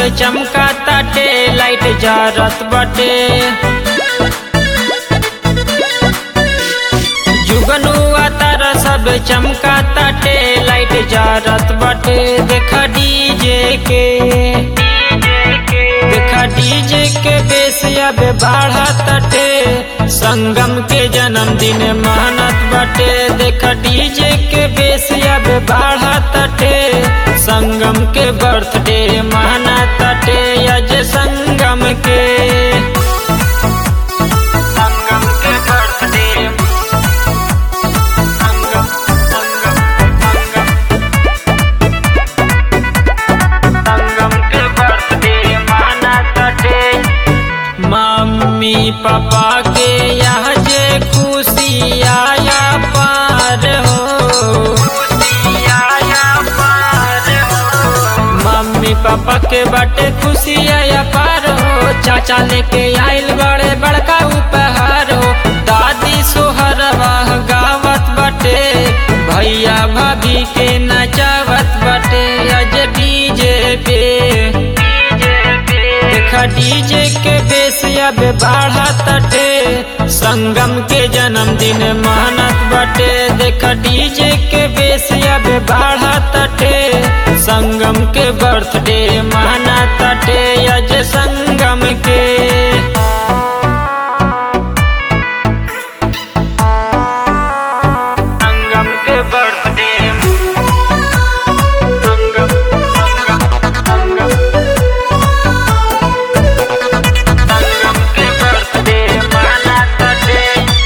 चमका ताटे लाइट जारत बाटे जुगनुआ तारा सब चमका ताटे लाइट जारत बाटे देखा डीजे के देखा डीजे के बेस अब बढ़ा ताटे संगम के जन्मदिन मानत बाटे देखा डीजे के बेस अब बढ़ा ताटे संगम के बर्थडे माना ताटे अज संगम के संगम के बर्थडे संगम संगम संगम संगम के बर्थडे माना ताटे मम्मी पापा के यहाँ जे खुशी आया पार हो खुशी आया पार हो मम्मी पापा के बाटे खुशी आया पार हो चाचा लेके आइल बड़े बड़का उपहार हो दादी सोहरवा गावत बाटे भैया भाभी के नचावत बाटे अज डीजे पे देखा डीजे के बेस अब बढ़ा तटे संगम के जन्मदिन मानत बाटे देखा डीजे के बेस अब बढ़ा तटे संगम के बर्थडे माना तटे अज संगम के संगम के बर्थडे संगम संगम संगम संगम के बर्थडे माना तटे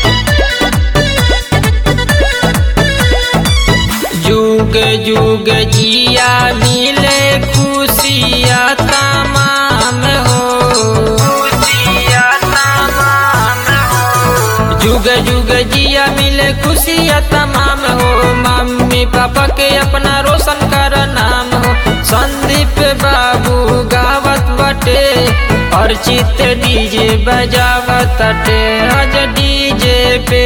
जुग जुग जिया मिले खुशिया तमाम हो खुशिया तमाम हो जुग जुग जिया मिले खुशिया तमाम हो मम्मी पापा के अपना रोशन कर नाम हो संदीप बाबू गावत बटे और चित डीजे बजावत अटे आज डीजे पे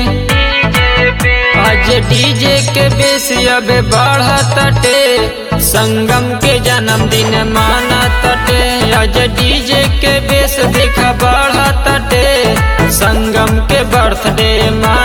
आज डीजे के बेस अब बढ़त अटे संगम के जन्मदिन मानत अटे आज डीजे के बेस देखा बढ़त अटे संगम के बर्थडे मा